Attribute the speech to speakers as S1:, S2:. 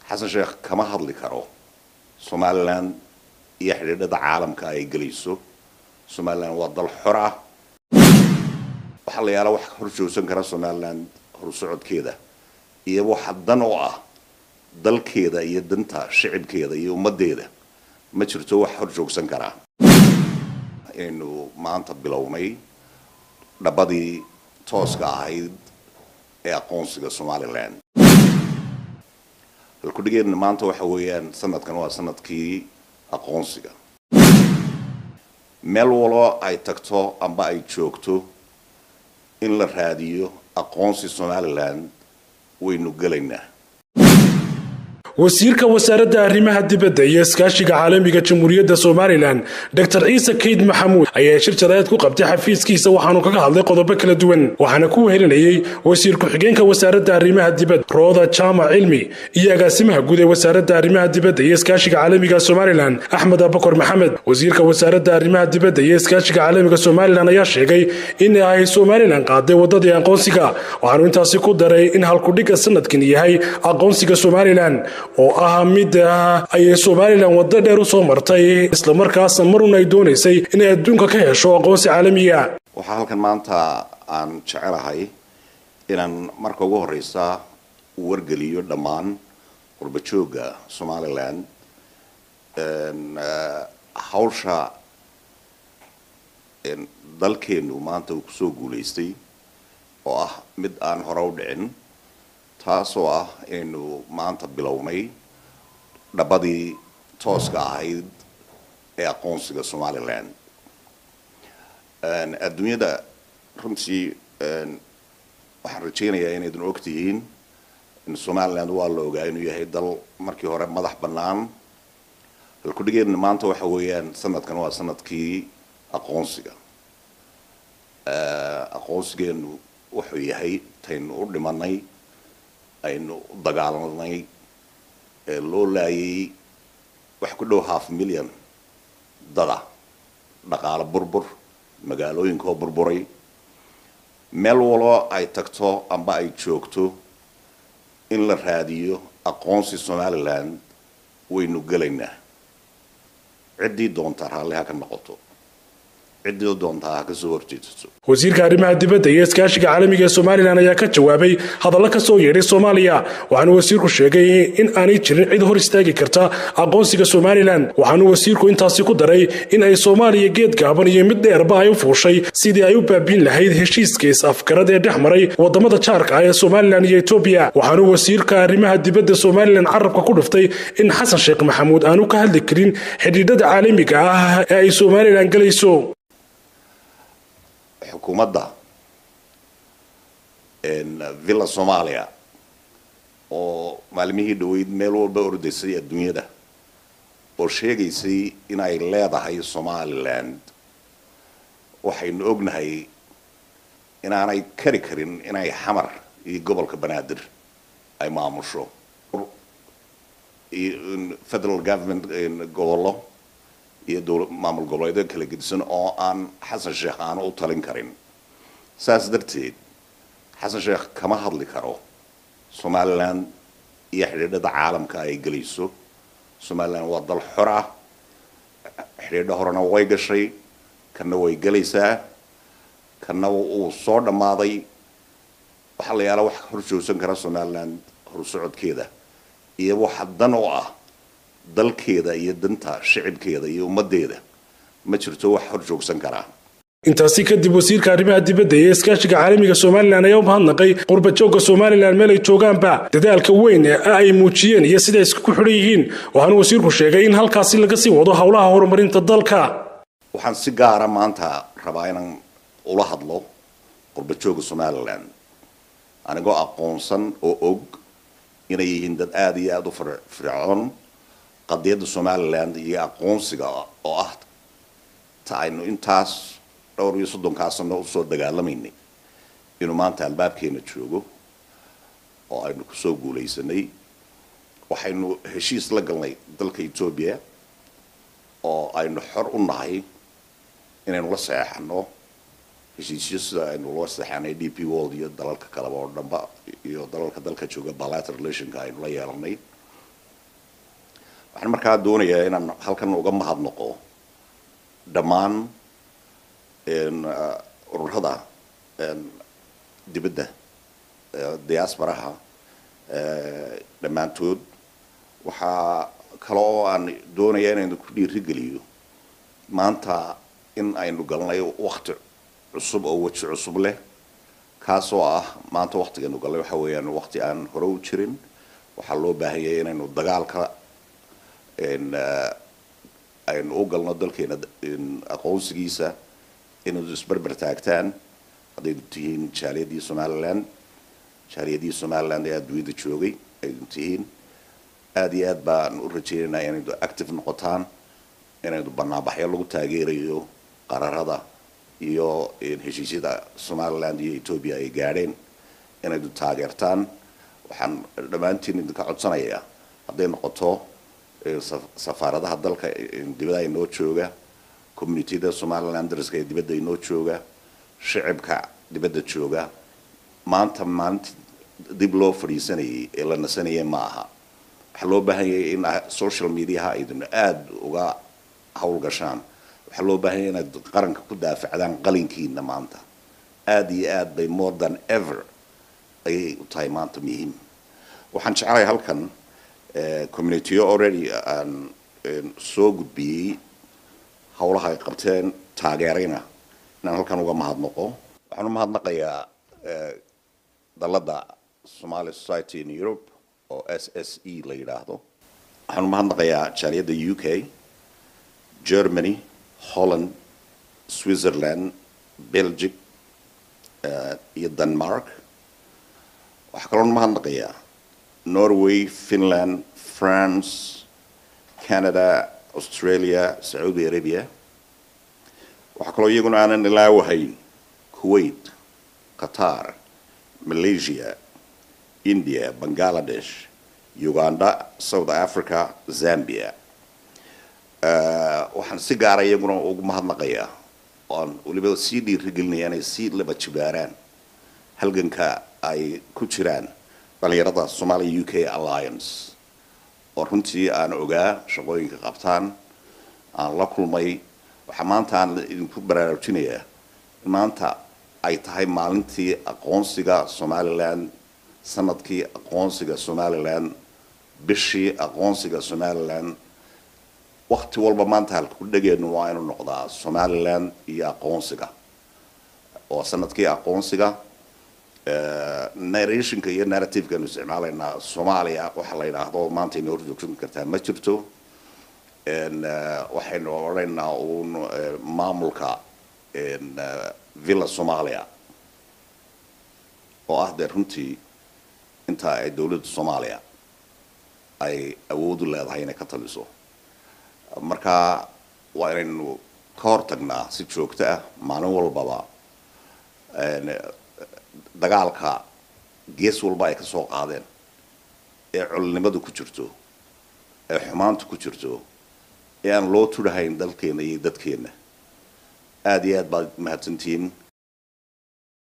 S1: xasan sheekh kama hadli karo somalilan iyo xidhiidhada caalamka ay gelayso somalilan waa dal xor ah waxaa la yaala wax hor joogsan kara somalilan horsocodkeeda iyo waxa dan oo ah dalkeeda iyo danta shicibkeeda iyo ummaddeeda ma jirto wax hor joogsan karaa inaynu maanta bilownay dhabadii tooska ahayd ee aqoonsiga somalilan halkudhigeedna maanta waxa weeyaan sanadkan waa sanadkii aqoonsiga meel walo ay tagto amba ay joogto in la raadiyo aqoonsi somalilan waynu gelaynaa
S2: wasiirka wasaaradda arrimaha dibadda iyo iskaashiga caalamiga jamhuuriyadda somalilan dor ciise kayd maxamuud ayaa shir jaraa'id ku qabtay xafiiskiisa waxaanu kaga hadlay qodobo kala duwan waxaana ku wehelinayey wasiir ku-xigeenka wasaaradda arrimaha dibadda rooda jaamac cilmi iyo agaasimaha guud ee wasaaradda arrimaha dibadda iyo iskaashiga caalamiga somalilan axmed abakor maxamed wasiirka wasaaradda arrimaha dibadda iyo iskaashiga caalamiga somalilan ayaa sheegay in ay somalilan qaaday wadadii aqoonsiga waxaanu intaasi ku daray in halkudhigga sanadkan yahay aqoonsiga somalilan oo ah mid ayay somalilan waddo dheer u soo martay islamarkaasna marun ay doonaysay inay adduunka ka hesho aqoonsi caalamiya
S1: waxaa halkan maanta aan jecelahay inaan marka ugu horeysa wargeliyo dhammaan qurbajooga somalilan hawsha dalkeenu maanta uu kusoo guulaystay oo ah mid aan hore u dhicin taasoo ah inaynu maanta bilownay dhabadii tooska ahayd ee aqoonsiga somalilan adduunyada runtii waxaan rajaynayaa inaydun og tihiin in somaliland waa la ogaa inuu yahay dal markii hore madax bannaan halkudhigeedna maanta waxa weeyaan sanadkan waa sanadkii aqoonsiga aqoonsigeenu wuxuu yahay taynu u dhimanay aynu u dagaalanay ee loo laayay wax ku dhow half million dada dhaqaalo burbur magaalooyinkoo burburay meel walo ay tagto amba ay joogto in la raadiyo aqoonsi somalilan waynu gelaynaa ciddii doontaa raalli ha ka noqoto ciddii doontaa ha kasoo horjeedsato
S2: wasiirka arrimaha dibadda iyo iskaashiga caalamiga ee somalilan ayaa ka jawaabay hadallo ka soo yeedhay soomaaliya waxaanu wasiirku sheegay in aanay jirin cid hor istaagi karta aqoonsiga somalilan waxaanu wasiirku intaasi ku daray in ay soomaaliya geed gaaban iyo mid dheerba ay u fuushay sidii ay u baabiin lahayd heshiiska is-afgarad ee dhex maray wadamada jaarka ah ee somalilan iyo etoobiya waxaanu wasiirka arrimaha dibadda somalilan carabka ku dhuftay in xasan sheekh maxamuud aanu ka hadli karin xidhiidhada caalamiga ah ee ay somalilan gelayso
S1: xukuumadda villa soomaaliya oo maalmihii dhaweyd meel walba ordaysay adduunyada oo sheegaysay inay leedahay somaliland waxaynu ognahay inaanay kari karin inay xamar iyo gobolka banaadir ay maamusho federal government gobollo iyo dowla maamul goboleedyo kala gedisan oo aan xasan sheekh aanu u talin karin saas darteed xasan sheekh kama hadli karo somalilan iyo xidhiidhada caalamka ay gelayso somalilan waa dal xor ah xidhiidho horena way gashay kana way gelaysaa kana uu soo dhammaaday waxaa la yaala wax hor joogsan kara somalilan horsocodkeeda iyo waxa dan oo ah dalkeeda iyo danta shicibkeeda iyo ummaddeeda ma jirto wax hor joogsan karaa
S2: intaasi kadib wasiirka arrimaha dibadda iyo iskaashiga caalamiga somalilan ayaa u mahadnaqay qurbajooga somalilan meel ay joogaanba dadaalka weyn ee ay muujiyeen iyo siday isku xidhan yihiin waxaanu wasiirku sheegay in halkaasi laga sii wado howlaha horumarinta dalka
S1: waxaan si gaara maanta rabaa inaan ula hadlo qurbajooga somalilan anigoo aqoonsan oo og inay yihiin dad aada iyo aada u fircoon qadiyadda somaliland iyo aqoonsiga oo ah ta aynu intaas dhowr iyo soddonkaa sano usoo dagaalamaynay inuu maanta albaabkeena joogo oo aynu kusoo guulaysanay waxaynu heshiis la galnay dalka etoobiya oo aynu xor u nahay inaynu la saxeexano heshiisyo sida aynu la saxeexanay d p world iyo dalalka kaleba oo dhanba iyo dalalka dalka jooga bilateral relationka aynu la yeelanay waxaan markaa doonayaa inaan halkan uga mahadnaqo dhammaan ururada dibadda diasporaha dhammaantood waxaa kale oo aan doonaya inaynu ku dhiirigeliyo maanta in aynu galnay wakti cusub oo weji cusub leh kaasoo ah maanta waktigaynu galnay waxa weeyaan wakti aan hore u jirin waxaa loo baahan yahay inaynu dagaalka aynu u galno dalkeena aqoonsigiisa inaynu isberber taagtaan haddaynu tihiin jaaliyadii somaliland jaaliyadii somaliland ee adduunyada joogay aynu tihiin aada iyo aad baan u rajeynaynaa inaynu active noqotaan inaynu banaanbaxyo lagu taageerayo qararada iyo heshiisyada somaliland iyo ethoobia ay gaadheen inaynu taageertaan waxaan dhammaantiin idinka codsanayaa hadday noqoto safaaradaha dalka dibada inoo jooga communitida somaliland dariska ee dibadda inoo jooga shicibka dibadda jooga maanta maalinta dib loo fadhiisanayay ee la nasanayay ma aha waxaa loo baahan yahay in social mediaha aydinu aada uga howlgashaan waxaa loo baahan yahay inaad qaranka ku daafacdaan qalinkiina maanta aada iyo aad bay more than ever ayay u tahay maanta muhiim waxaan jeclahay halkan communityo already aan soo gudbiyey howlaha ay qabteen taageerayna inaan halkan uga mahadnaqo waxaan u mahadnaqayaa dalladda somali society in europe oo s s e la yidhaahdo waxaan u mahadnaqayaa jaaliyadda u k germany holland switzerland belgic iyo denmark waxaa kaloon mahadnaqayaa norway finland france canada australia sacuudi arabia waxaa kaloo iyaguna aanan ilaawahayn kuwait qatar malaysia india bangladesh uganda south africa zambia waxaan si gaara iyaguna ugu mahadnaqayaa oan weliba sii dhiirigelinaya inay sii laba jibaaraan halganka ay ku jiraan dhalinyarada somalia u k alliance oo runtii aan ogaa shaqooyinka qabtaan aan la kulmay waxaa maanta aan idinku baraarujinayaa in maanta ay tahay maalintii aqoonsiga somaliland sanadkii aqoonsiga somaliland bishii aqoonsiga somaliland wakti walba maanta halku dhegeennu waa inuu noqdaa somaliland iyo aqoonsiga oo sanadkii aqoonsiga narrationka iyo narrativekaanu isticmaalaynaa soomaaliya waxaa la yidhaahdo maanta inay horjoogsan kartaa ma jirto waxaynu odhanaynaa uun maamulka villa somalia oo ah dee runtii inta ay dowladda soomaaliya ay awoodu leedahay inay ka taliso marka waa inaynu ka hortagnaa si joogto ah maalin walbaba dagaalka gees walba ay ka soo qaadeen ee colnimadu ku jirto ee xumaantu ku jirto ee aan loo tudhahayn dalkeena iyo dadkeena aada iyo aad baad mahadsantihiin